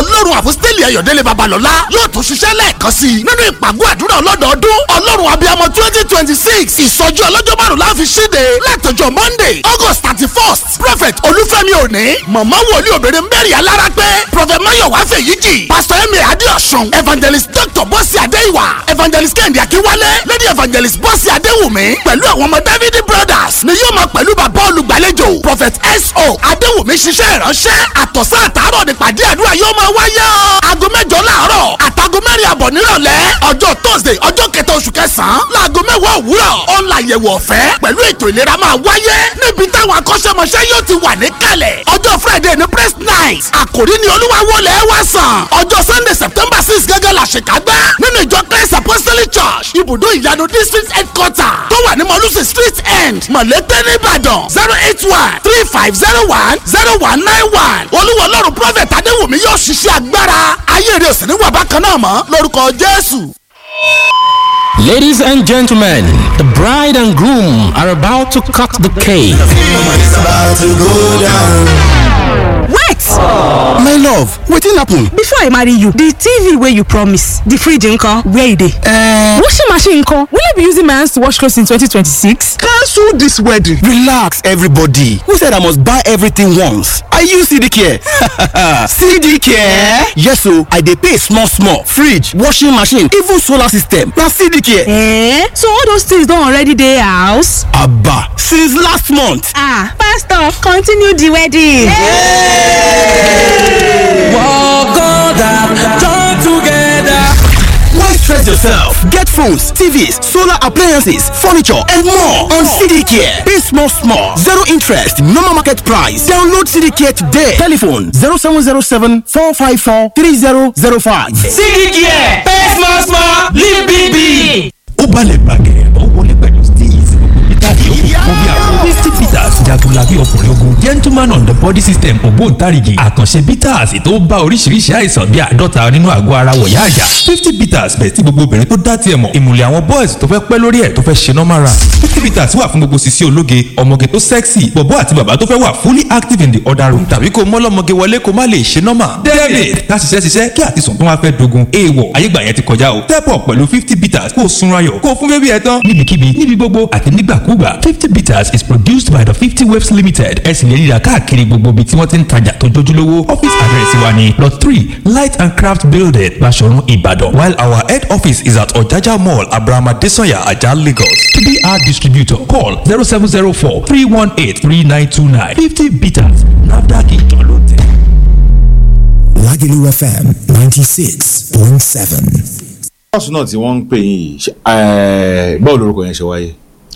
ọlọ́run àfọ́sítẹ́lì ayọ̀délé babalọ́lá yóò tún ṣiṣẹ́ lẹ́ẹ̀kan sí i nínú ìpàgọ́ àdúrà ọlọ́dọọdún ọlọ́run abiyamọ twenty twenty six ìsọjí ọlọ́jọ́ márùn la fi ṣíde látọjọ́ monday august thirty first prophet olúfẹ́mi òní mọ̀mọ́ wòlíì obìnrin mary alára pé prophet mayowa fèyíjì pastor emi adéọ̀sùn evangelist dr bọ́sì adéìwà evangelist kẹ́hìndé akínwálé lady evangelist bọ́sì adéwùmí pẹ̀lú àwọn ọmọ david brothers ni yóò máa pẹ̀lú bàbá olùgbàlejò prophet so adéwùmí ṣiṣẹ́ ìránṣẹ́ àtọ̀sán àtàárọ̀ nípàdé àdúrà yóò máa wáyé o aago mẹ́jọ láàárọ̀ àtàgọ́ mẹ́rin àbọ̀ nírọ̀lẹ́ ọjọ́ thursday ọjọ́ kẹta oṣù kẹsàn-án láago mẹ́wàá òwúrọ̀ ọ̀la àyẹ̀wò ọ̀fẹ́ pẹ̀lú ètò ìlera máa wáyé níbi táwọn akọ́ṣẹ́mọṣẹ́ yóò ti wà níkàlẹ̀ ọjọ́ friday ní press night àkòrí ni olúwa wọlé wá sàn ọjọ́ sunday september six gẹ́gẹ́ la ṣèkágbá nínú ìjọ christ apostolic church ibùdó ìyanu district headquarter tó wà ní mọ̀lúsì street end mọ̀lẹ́tẹ̀ nìbàdàn zero eight one three five zero one zero one nine one olúwa ọlọ́run prophet adéwùmí yóò ṣiṣẹ́ agbára ayé rẹ̀ sì ní wà bákan náà mọ́ lórúkọ jésù. Ladies and gentlemen, the bride and groom are about to cut the cake. It's about to go down. wait my love wetin happen. before i marry you the tv wey you promise the fridge nko where e dey. Uh, washing machine nko will i be using my hands to wash clothes in 2026. cancel this wedding. relax everybody who said i must buy everything once i use cd care cd care yes o i dey pay small small fridge washing machine even solar system na cd care. Eh? so all those things don already dey house. aba since last month. ah pastor continue the wedding. Walk on down, join together. Why stress yourself? Get phones, TVs, solar appliances, furniture, and more on CDCare. Pay small, small. Zero interest, normal market price. Download CDCare today. Telephone 0707 454 3005. Sídìkìẹ̀ pay small small live big big. ó balẹ̀ gbàgẹ̀ ó wọlé pẹ̀lú steez peter yòókù fún bí àwọn fifty peters jagunlabi ọkùnrin ogun gentleman on the body system ògbóǹtarìgì àkànṣe peters tó bá oríṣiríṣi àìsàn bí àádọ́ta nínú àgọ́ ara wọ̀yá àjà fifty peters bẹ̀ tí gbogbo obìnrin tó dá tiẹ̀ mọ̀ ìmùlẹ̀ àwọn boys tó fẹ́ pẹ́ lórí ẹ̀ tó fẹ́ ṣe normal run fifty peters wà fún gbogbo sisi ológe ọmọge tó sexy bọ̀bọ́ àti bàbá tó fẹ́ wà fully active in the other room tàbí kó mọ́lọ́mọge wọlé kó má lè ṣe normal david ká ṣiṣẹ́ ṣiṣẹ́ kí àtisùn tó wá fẹ́ dogun èèwọ̀ ayégbà yẹn ti kọjá o step up pẹ̀lú fifty peters kó o sunra yọ̀ kó o fún bébí ẹ tán níbikíbi níbi gbogbo àti nígbàkúgbà fifty peters is produced by the fifty waves limited ẹ sì lè ríra káàkiri gbogbo ibi tí wọ́n ti ń tajà tó jójúlówó office address wa ni lot three light and craft building Baṣọ̀run Ìbàdàn while our head office is at Ọ̀jájá mall Abraham Adesanya Ajah Lagos to be our distributor call zero seven zero four three one eight three nine two nine fifty peters NAFDAC ìjọ ló tẹ̀. Lagelu FM 96.7. bọ́ọ̀sì náà tí wọ́n ń pè yín yìí ṣe- ẹ̀, báwo lorúkọ yẹn ṣe wáyé.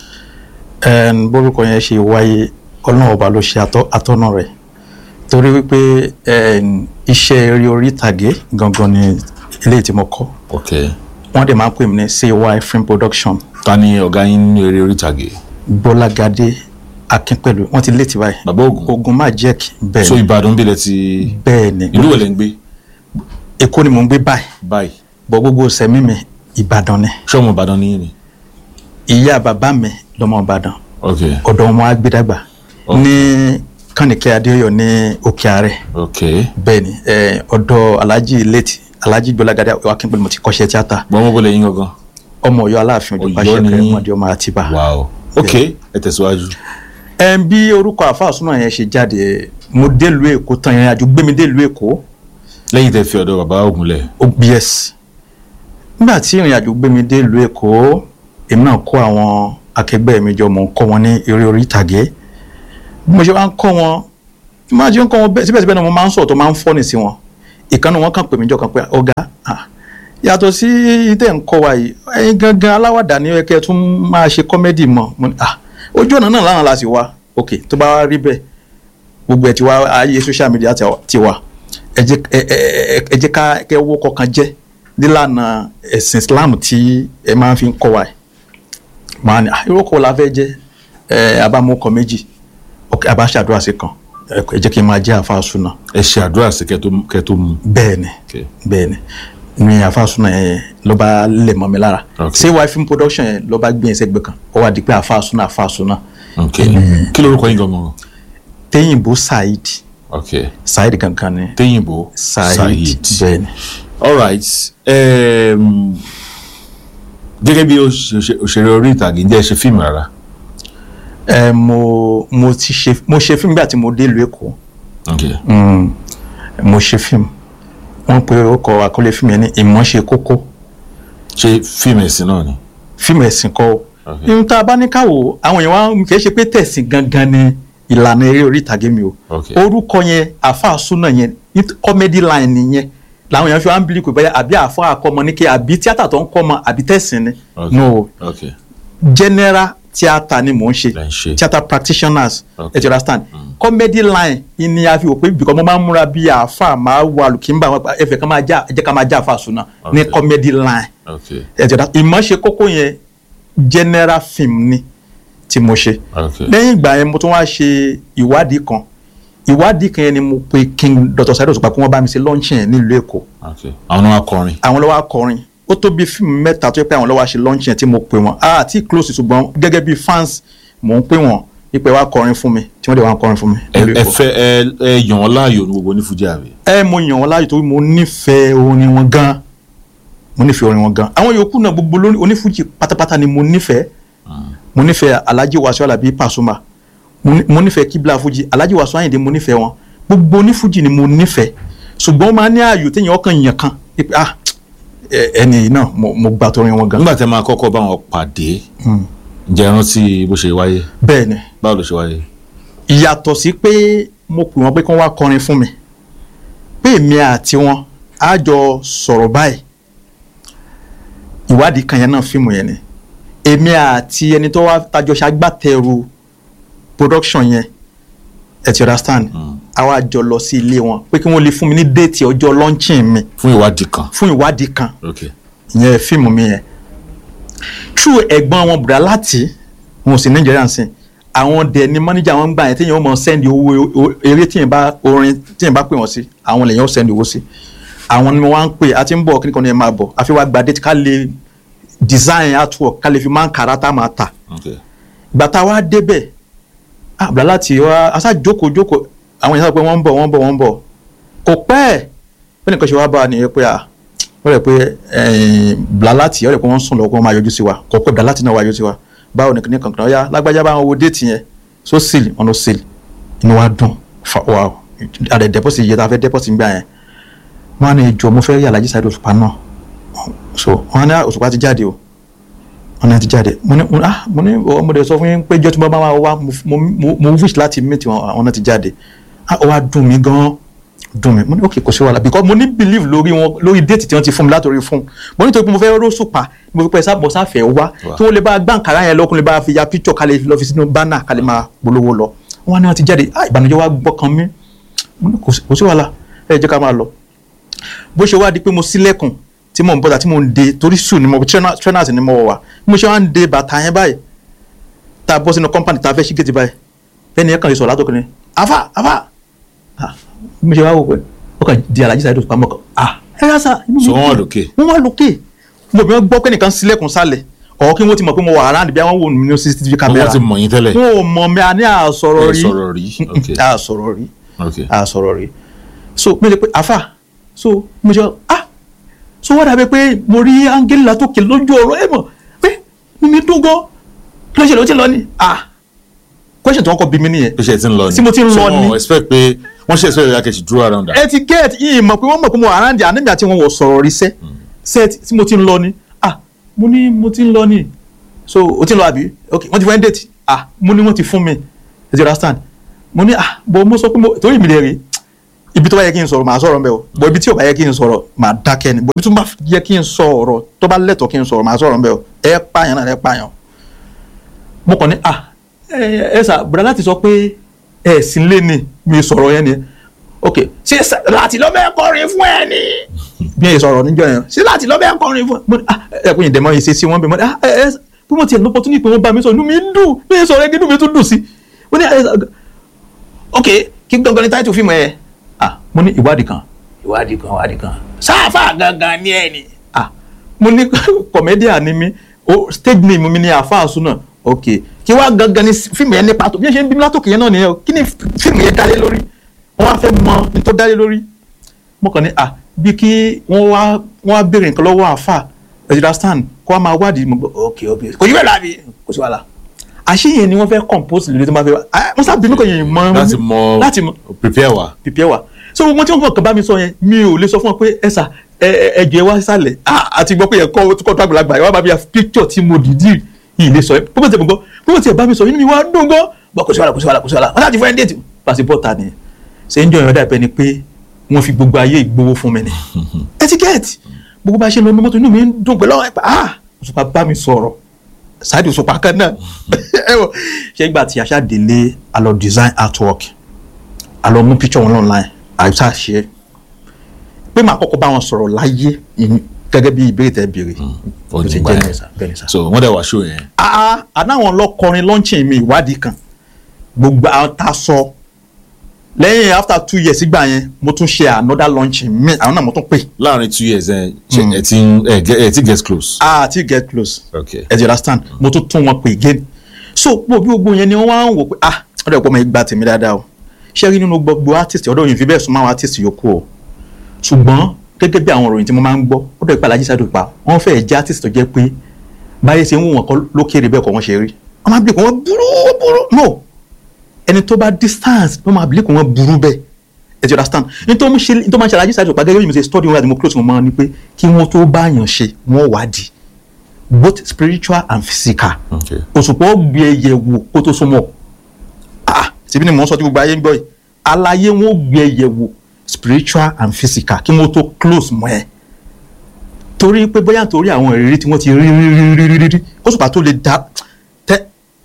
ẹn bórúkọ yẹn ṣe wáyé ọlọ́run ọba ló ṣe atọ́- atọ́nà rẹ̀ torí wípé ẹn iṣẹ́ eré orí ìtàgé gangan ni eléyìí tí mo kọ́ ok wọ́n dẹ̀ máa ń pè mí ní CY film production ta ni ọ̀gá yín nínú eré orí ìtàgé. bọ́lágadé akínpẹ̀lú wọ́n ti létí báyìí bàbá ògùn ogun máa jẹ́ kí bẹ́ẹ̀ so ni ìbàdàn bílẹ̀ ti bẹ́ẹ̀ ni ìlú wẹ̀lẹ̀ ń gbé èkó ni mò ń gbé báyìí báyìí bọ́ gbogbo sẹ́mi mi ìbàdàn ni ṣọ́ọ̀mù ìbàdàn ní yín ni. ìyá bàbá mi lọ́mọ ìbàdàn ok ọ̀dọ̀ wọn á gbé dàgbà Ok. ní kànìkẹ́ adéyọ̀ ní òkè ààrẹ ok bẹ́ẹ̀ ni ẹ, ọ̀dọ̀ alhaji late alhaji gbọ́lágadé akínpẹ̀lú mo ti kọ́ṣẹ́ tíátà gbọ́n bọ́lẹ̀ yín gangan. ọmọ ọ̀yọ́ aláàfin òjò Ọ̀yọ́ pàṣẹ ni kẹrẹ yín. mọdé ọmọ àtibá. wow ok ẹ tẹ̀síwájú. ẹ bí orúkọ àfáà súnà yẹn ṣe jáde mo délùú èkó tán ìrìn àjò gbé mi délùú èkó lẹ́yìn tẹ́ fi ọ̀dọ̀ bàbá ògùn lẹ̀. obs nígbà tí ìrìn àjò gbé mi délùú èkó èmi náà kó àwọn akẹgbẹ́ mi jọ mò ń kọ́ wọn ní eré orí ìtàgé bí mo ṣe wá ń kọ́ wọn bí mo ṣe ń kọ́ wọn bẹ́ẹ̀ síbẹ̀síbẹ̀ náà mo máa ń sọ̀rọ̀ tó máa ń fọ́nì sí wọn ìkànnì wọn kàn pè mí jọ kan pé ọ̀gá ah, yàtọ̀ sí tẹ̀ ń kọ́ wa yìí ẹ̀yin gangan aláwàdà ni ẹ kẹ́ ẹ tún máa ṣe kọ́mẹ́dì mọ́ mo ní ah ojú ọ̀nà náà láwọn la sì wá ok tó bá wá rí bẹ́ẹ̀ gbogbo ẹ̀ ti wá ayé social media ti wá- ti wá ẹ jẹ́ ẹ ẹ- ẹ jẹ́ ká kẹ́ owó kọ̀ọ̀kan jẹ́ nílànà ẹ̀sìn Islam tí ẹ máa fi ń kọ́ wa yìí màá ní ah irú ọkọ̀ la fẹ́ jẹ́ ẹ abámọ́kọ méjì ok abáṣàdúrà sí kan ẹ ẹ jẹ́ kí n máa jẹ́ àfa súnà ẹ ṣe àdúrà sí kẹ́ tó kẹ́ tó mu. bẹ́ẹ̀ ni ok bẹ́ẹ̀ ni ní àfa súnà yẹn ló bá lè mọ́ mi lára Ok. ṣé wáyé film production yẹn ló bá gbé yẹn sẹ́gbẹ̀ẹ́ kan ó wá di pé àfa súnà àfa súnà ok kí lorúkọ yín gangan. téyìnbó saheed ok saheed gangan ni téyìnbó saheed bẹ́ẹ̀ ni. alright um, gẹ́gẹ́ bí òṣèré òṣèré orí ìtàgé ǹjẹ́ ẹ ṣe fíìmù rárá ẹ mo mo ti ṣe mo ṣe fíìmù nígbà tí mo dé ìlú èkó ok Mm, mo ṣe fíìmù wọ́n pe orúkọ àkọlé fíìmù yẹn ní ìmọ̀ ṣe kókó ṣe fíìmù ẹ̀sìn náà ni fíìmù ẹ̀sìn kọ́ o Ok. ihun tá a bá ní káwò àwọn èèyàn wa kì í ṣe pé tẹ̀sìn gangan ni ìlànà eré orí ìtàgé mi o Ok. orúkọ yẹn àfa súnà yẹn comedy line nìyẹn làwọn èèyàn fi wá ń bílí pé báyà àbí àfa àkọmọ ní kí àbí tíátà tó ń kọ́mọ àbí tẹ̀sìn ni Ok. no ok general theatre ni mò ń ṣe Lẹ́ ń ṣe. theatre practitioners Ok. ẹ ti understand comedy line ni a fi wò pé because mo máa ń múra bí àáfà máa wọ àlùkìmbà wọn ẹ fẹ́ ká máa já ẹ jẹ́ ká máa já àáfà sùn náà ní Ok. comedy line ok ẹ ti understand ìmọ̀ ṣe kókó yẹn general film ni tí mo ṣe ok lẹ́yìn ìgbà yẹn mo tún wá ṣe ìwádìí kan ìwádìí kan yẹn ni mo pe king dr saido Òṣùpá kí wọ́n bá mi ṣe launching yẹn nílùú èkó ok àwọn náà wá kọrin àwọn lọ́wọ́ akọrin ó tó bí fíìmù mẹ́ta tó yẹ pé àwọn lọ́wọ́ ṣe launching yẹn tí mo pè wọ́n ah àti close ṣùgbọ́n gẹ́gẹ́ bí fans mò ń pè wọ́n ipò wá kọrin fún mi tí wọ́n dẹ̀ wá kọrin fún mi. ẹ nílùú ẹ Èkó. fẹ́ ẹ ẹ yàn wọn láàyò ní gbogbo onífújì àbí ẹ mo yàn wọn láàyò torí mo nífẹ̀ẹ́ orin wọn gan mo nífẹ̀ẹ́ orin wọn gan àwọn yòókù náà gbogbo lórí onífújì pátápátá ni mo nífẹ̀ẹ́ mo nífẹ̀ẹ́ alhaji wasu alabi pasuma mo ní- mo nífẹ̀ẹ́ kibla fuji alhaji wasu ayinde mo nífẹ̀ẹ́ wọn gbogbo onífújì ni mo nífẹ̀ẹ́ ṣùgbọ́n ó máa ní ààyò téèyàn ọkàn yàn kan pé ah ẹ- ẹni yìí náà mo mo gbà torin wọn gan nígbà tẹ́ máa kọ́kọ́ bá wọn pàdé ǹjẹ́ ẹ rántí bó ṣe wáyé bẹ́ẹ̀ ni báwo ló ṣe wáyé ìyàtọ̀ sí pé mo pè wọ́n pé kí wọ́n wá kọrin fún mi pé èmi àti wọn á jọ sọ̀rọ̀ báyìí ìwádìí kan yẹn náà fíìmù yẹn ni èmi àti ẹni tó wá tajọ ṣagbátẹrù production yẹn ẹ ti understand a wá jọ lọ sí ilé wọn pé kí wọ́n lè fún mi ní déètì ọjọ́ launching mi fún ìwádìí kan fún ìwádìí kan ok ìyẹn fíìmù mi yẹn true ẹ̀gbọ́n wọn bùrà láti wọn sì nàìjíríà sí àwọn dẹ̀ ni mọ́níjà wọn ń gbà yẹn téèyàn ó mọ sẹ́ndì owó o- eré téèyàn bá orin téèyàn bá pè wọ́n sí àwọn lèyàn ó sẹ́ndì owó sí àwọn ni mo wá ń pè àti ń bọ̀ kí nìkan ni ẹ máa bọ̀ àfi wá gba date ká lè design artwork ká lè fi máa ń kàrà tá a máa tà ok ìgbà tá a wá débẹ̀ ah bùrà láti wá aṣá jókòó jókòó àwọn èèyàn sọ pé wọ́n ń bọ̀ wọ́n ń bọ̀ wọ́n ń bọ̀ kò pẹ́ ẹ̀ bẹ́ẹ̀ nìkan ṣe wá bá a nìyẹn pé ah wọ́n rẹ̀ pé blalati wọ́n rẹ̀ pé wọ́n sùn lọ́kọ́ máa yọjú sí wa kò pé blalati náà wá yọjú sí wa báwo ni kìnìkan kan ya lágbájá bá wọn wo déètì yẹn so sílì wọn ló sílì inú wa dùn fa wa àdè dẹ́pọ̀sì yẹ tá a fẹ́ dẹ́pọ̀sì gbà yẹn wọ́n á ní ìjọ mo fẹ́ rí Alhaji Saheed Òṣùpá náà so wọ́n á ní Òṣùpá ti jáde o wọ́n ní ti jáde mo ní mo ní ah mo ní mo dẹ̀ sọ fún yín pé jọ́ tí mo bá máa wá mo mo mo wish láti meet wọn àwọn náà ti jáde ah ó wá dùn mí gan-an dùn mí mo ní ok kò sí wàhálà because mo ní believe lórí wọn lórí déètì tí wọ́n ti fún mi látòrí fún mo nítorí pé mo fẹ́ ró sùpà mo fi pẹ́ sábọ̀ sáfẹ́ wá kí wọ́n lè bá gbàǹkárá yẹn lọ́kùnrin bá fi ya picture ká lè lọ fi sínú banner ká lè máa polówó lọ wọ́n ní wọ́n ti jáde ah ìbànújẹ́ wa gbọ́kàn mi mo ní kò sí kò sí wàhálà ẹ jẹ́ ká máa lọ bó ṣe wá di pé mo sílẹ̀kùn tí mò ń bọ́ta tí mò ń de torí sùn ni mo trainer- trainers ni mo wọ̀ wá bí mo ṣe wá ń de bàtà yẹn báyìí tá a bọ́ sínú company tá a fẹ́ ṣí gèdè báyìí ẹni yẹn kàn yìí sọ̀rọ̀ látòkè ni afa afa ah bí mo ṣe wá wò pé ó kàn di Alhaji Saheed Òṣùpá mọ́ kan ah ẹ yá sá inú mi so wọ́n wà dùn. lókè wọ́n wá lókè mo bí wọ́n gbọ́ pé nìkan sílẹ̀kùn sálẹ̀ ọ̀ kí wọ́n ti mọ̀ pé mo wà around bí wọ́n wò mí ní CCTV camera wọ́n ti mọ̀ yín tẹ́lẹ̀ wọn ò mọ̀ mi àní àsọ̀rọ̀ ẹ rí sọ̀rọ̀ rí ok àsọ̀rọ̀ rí ok a sọ̀rọ̀ rí so mi lè pe afa so mo ṣe ah so wọ́n dàbí pé mo rí áńgẹ́lì látòkè lójú ọ̀rọ̀ ẹ̀ mọ̀ pé mímí dùn gan kí ló ṣe ló ti lọ ni ah question tí wọ́n kọ́ bí mi nìyẹn bí ṣe ti ń lọ ni tí mo ti ń So lọ ni wọ́n expect pé wọ́n ṣe expect yàkẹ́ ṣì dúró around that etiquette yìí mọ̀ pé wọ́n mọ̀ pé mo àrándì àníbi àti wọn wọ̀ sọ̀rọ̀ rí sẹ́ sẹ́ tí mo ti ń lọ ni ah mo ní mo ti ń lọ ni so o ti ń lọ àbí ok wọ́n ti fún ẹ́ date ah mo ní wọ́n ti fún mi ẹ ti understand mo ní ah bọ̀ mo sọ pé mo torí mi lè rí ibi tó bá yẹ kí n sọ̀rọ̀ màá sọ̀rọ̀ mbẹ́ o bọ̀ ibi tí ò bá yẹ kí n sọ̀rọ̀ màá dákẹ́ ni bọ̀ ibi tó bá yẹ kí n sọ̀rọ̀ tó bá lẹ́tọ̀ọ́ kí n sọ̀rọ̀ màá sọ̀rọ̀ mbẹ́ o ẹ pààyàn náà ẹ pààyàn mo kàn ní ah ẹ ẹ sà bùrọ̀ láti sọ pé ẹ sì ń lé ni mi sọ̀rọ̀ yẹn ni ok ṣé sà- láti lọ́ bẹ́ẹ̀ kọrin fún ẹ ni bí ẹ sọ̀rọ̀ níjọ́ yẹn ṣé láti lọ́ bẹ́ẹ̀ kọrin fún ẹ mo ní ah ẹ kò yín dẹ̀ mọ́ yìí ṣe sí wọn bẹ́ẹ̀ mo ní ah ẹ ẹ bí wọ́n ti ẹ̀ lọ́pọ̀ tún ní pé wọ́n bá mi sọ inú mi dùn bí ẹ sọ̀rọ̀ ẹ kí inú mi tún dùn sí mo ní ẹ ok kí gangan ni táìtù fíìmù ẹ ah mo ní ìwádìí kan ìwádìí kan ìwádìí kan sáfà gangan ni ẹ ni ah mo ní kọ̀mẹ́díà ni mí o stage name mi ni àfáàsù náà ok kí wá gangan ni fíìmù yẹn ní pàtó bí ẹ ṣe ń bí mi látòkè yẹn náà nìyẹn o kí ni fíìmù yẹn dálé lórí wọ́n wá fẹ́ mọ ní tó dálé lórí mo kàn ní à bí kí wọ́n wá wọ́n wá béèrè nǹkan lọ́wọ́ àáfà ẹ̀jẹ̀ stand kó wá máa wádìí mo gbọ́ ok ok kò yí bẹ́ẹ̀ láàbí kò sí wàhálà àṣeyẹ ni wọ́n fẹ́ compose lórí tó máa fẹ́ wá ah mo sábà bínú kò yẹn mọ láti mọ láti mọ prepare wa. prepare wa so gbogbo tí wọ́n kàn bá mi sọ yẹn mi ò lè sọ fún ọ pé ẹ sà ẹ ẹ ẹjọ ẹ wá sálẹ̀ ah àti gbọ́ pé ẹ̀kọ́ tó kọ́ tó àgbàlagbà ẹ wá bá mi ya picture tí mo dìídì yìí lè sọ ẹ bó ti ẹ̀ gbọ́ bó ti ẹ̀ bá mi sọ inú mi wá dùn gan bọ́ kò sí wàhálà kò sí wàhálà kò sí wàhálà wọ́n láti fún ẹ déètì passport ta nìyẹn ṣe ń jọ ìrọ̀dà ìpẹ́ ni pé wọ́n fi gbogbo ayé ìgbowó fún mi ni etiquette gbogbo bá ṣe lọ ní mọ́tò inú mi ń dùn pẹ̀lú àwọn ẹ̀pà ah òṣùpá bá mi sọ̀rọ̀ sáàdì òṣùpá kan náà ẹ wọ ṣé ìgbà tí aṣá délé a lọ design artwork a lọ mú picture wọn online àìsà ṣe é pé màá kọ́kọ́ bá wọn sọ̀rọ̀ láyé ìyẹn gẹ́gẹ́ bí ìbéèrè tẹ́ béèrè ó bó ní ṣe gbà jẹ́ yẹn nìyẹn sà, bẹ́ẹ̀ ni sà so wọ́n dẹ̀ wá show yẹn. ah anáwọn lọkọrin launching mi ìwádìí kan gbogbo àwọn tá a sọ lẹ́yìn after two years ìgbà yẹn mo tún ṣe another launching mi àwọn náà mo tún pè láàrin two years ẹ ṣe ẹ ti ń ẹ get- ẹ ti get close. ah ti get close okay ẹ ti understand mo tún tún wọn pè again so gbogbo bí gbogbo yẹn ni wọ́n wá ń wò pé ah ọ̀dọ̀ ìpọ́nmọ́ ìgbà tèmi dáadáa o ṣé rí nínú gbogbo artist ọ̀dọ̀ yìí fi bẹ́ẹ̀ súnmọ́ àwọn artist yòókù o ṣùgbọ́n gẹ́gẹ́ bí àwọn òròyìn tí mo máa ń gbọ́ ọ̀dọ̀ ìpàlà jísàdù pa wọ́n fẹ́ẹ̀ jẹ́ artist tó jẹ́ pé báyé ṣe ń wù wọ́n kọ́ lókèrè bẹ́ẹ̀ kọ́ wọ́n ṣe rí wọ́n máa bí kò wọ́n burú burú no ẹni tó bá distance ló máa bí kò wọ́n burú bẹ́ẹ̀ ẹ ti understand nítorí mo ṣe nítorí máa ń ṣe alájí sáájú pa gẹ́gẹ́ bí mo ṣe study wọn àti mo close wọn mọ́ ni pé kí wọ́n tó bá yàn ṣe wọ́n wádìí both spiritual and physical okay òṣùpá ó gbé ẹyẹ wò kó tó súnmọ́ ah síbi ni mò ń sọ tí gbogbo ayé ń gbọ́ yìí aláyé wọn ó gbé ẹyẹ wò spiritual and physical kí wọ́n tó close mọ́ ẹ torí pé bóyá nítorí àwọn ìrírí tí wọ́n ti rí rí rí rí rí rí rí òṣùpá tó lè dá tẹ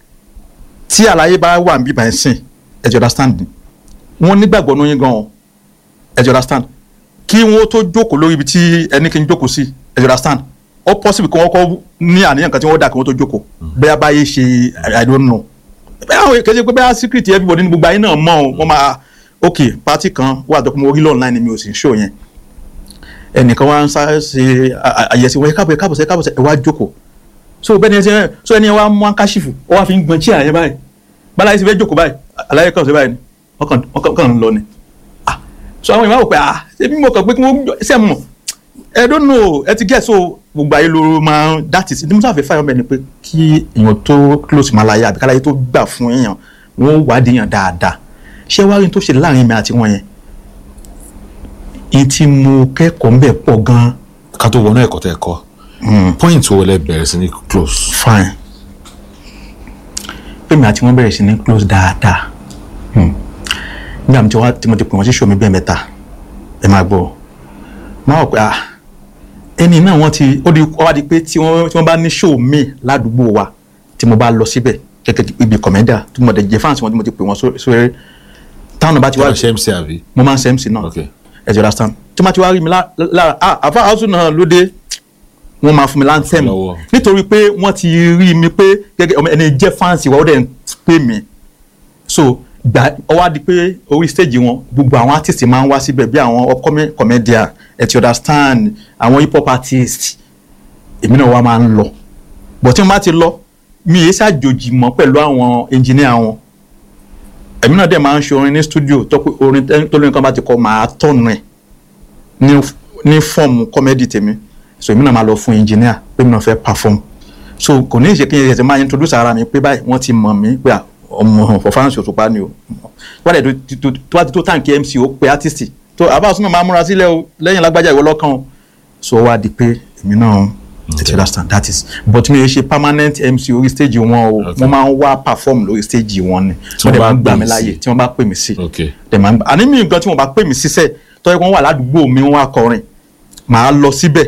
tí aláyé bá wà níbí báyìí sìn ẹ jẹ́ understand ni wọ́n nígbàgbọ́ ní yín gan-an ẹ jẹ́ understand kí wọ́n tó jókòó lórí ibi tí ẹni kí n jókòó sí ẹ jẹ́ understand ó possible kí wọ́n kọ́ ní àníyàn kan tí wọ́n dà kí wọ́n tó jókòó bẹ́ẹ̀ báyé ṣe I- I don't know bẹ́ẹ̀ àwọn kejì pé bẹ́ẹ̀ secret everybody ní gbogbo ayé náà mọ̀ ọ́ wọ́n máa ok party kan wà tó kún mo rí lọ́ọ̀nù láì ní mi ò sì ń show yẹn ẹnìkan wá ń sáré ṣe à- à- àyẹ̀sí wọn ẹ káàbọ̀ ẹ káàbọ̀ sẹ́ káàbọ̀ sẹ́ ẹ wá jókòó so bẹ́ẹ̀ ni ẹ ṣe so ẹni wá mú akáṣífù ó wá fi ń gbọ́n chíà yẹn báyìí báláyé ti fẹ́ jókòó báyìí aláyé kan ṣe báyìí ni wọ́n kàn wọ́n kàn ń lọ ni ah so àwọn ìwà wò pé ah ṣé bí mo kàn pé kí wọ́n jọ- ṣe mọ̀ ẹ don't know ẹ ti get so gbogbo ayé ló máa ń that is ní mo sáfẹ́ fáyọ̀ bẹ́ẹ̀ ni pé kí èèyàn tó close máa láyé àbí káláyé tó gbà fún èèyàn wọ́n wádìí èèyàn dáadáa ṣé wàá rí n tó ṣe láàrin mi àti wọn yẹn n tí mo kẹ́kọ̀ọ́ ń bẹ̀ pọ̀ gan-an ká tó wọnú ẹ̀kọ́ tẹ́ ẹ kọ́ point wo lẹ bẹ̀rẹ̀ sí ní close. fine pèmí àti wọn bẹ̀rẹ̀ sí ní close dáadáa Hmm. nígbà tí wọ́n tí mo ti pè wọ́n sí show mi bẹ́ẹ̀ mẹ́ta ẹ máa gbọ́ máa wọ̀ pé ah ẹni náà wọ́n ti ó di ó wá di pé tí wọ́n tí wọ́n bá ní show mi ládùúgbò wa tí mo bá lọ síbẹ̀ gẹ́gẹ́ bí ibi kọ̀mẹ́dà tí mo dẹ̀ jẹ́ fáǹsì wọn tí mo ti pè wọ́n só- sórí táwọn náà bá ti wá wọ́n ṣe mc àbí. mo máa ń ṣe mc náà Okay. ẹ ti understand tí wọ́n bá ti wá rí mi lá- lára ah àfa house náà ló dé wọ́n máa fún mi láńtẹ́mù Lọ́wọ́. nítorí pé wọ́n ti rí mi pé gẹ́gẹ́ ọmọ ẹni jẹ́ fáǹsì wa ó dẹ̀ ń pè mí so gbà ọ wá di pé orí stage wọn gbogbo àwọn artist máa ń wá síbẹ̀ bí àwọn upcoming comedian ẹ ti understand àwọn hip hop artist èmi náà wá máa ń lọ but tí wọ́n bá ti lọ mi yéé ṣàjòjì mọ́ pẹ̀lú àwọn engineer wọn èmi náà dẹ̀ máa ń ṣe orin ní studio tó pé orin tẹ́- tó lóyún kan bá ti kọ màá tọ̀nù ẹ̀ ní ní fọ́ọ̀mù comedy tèmi so èmi náà máa lọ fún engineer pé mi náà fẹ́ perform so kò ní ìṣe kí n ṣe máa introduce ara mi pé báyìí wọ́n ti mọ̀ mí pé à, ọmọ performance Òṣùpá ni o wọ́n dẹ̀ tó- tó tó bá ti tó tàǹkì MC ó pe artist tó àbá ọ̀sùn náà máa múra sílẹ̀ o lẹ́yìn lágbájá ìwọ lọ́kàn o so ó wá di pé èmi náà ti understand that is but mi ò ṣe permanent MC orí stage wọn o wọ́n máa ń wá perform lórí stage wọn ni Tí wọ́n wọ́n dẹ̀ bá máa ń gbà pè mí mí láàyè sí. tí wọ́n bá pè mí sí Okay. dẹ̀ máa ń gbà àní mi nǹkan tí wọ́n bá pè mí síṣẹ́ tọ́jú pé wọ́n wà ládùúgbò mi wọ́n wá kọrin màá lọ síbẹ̀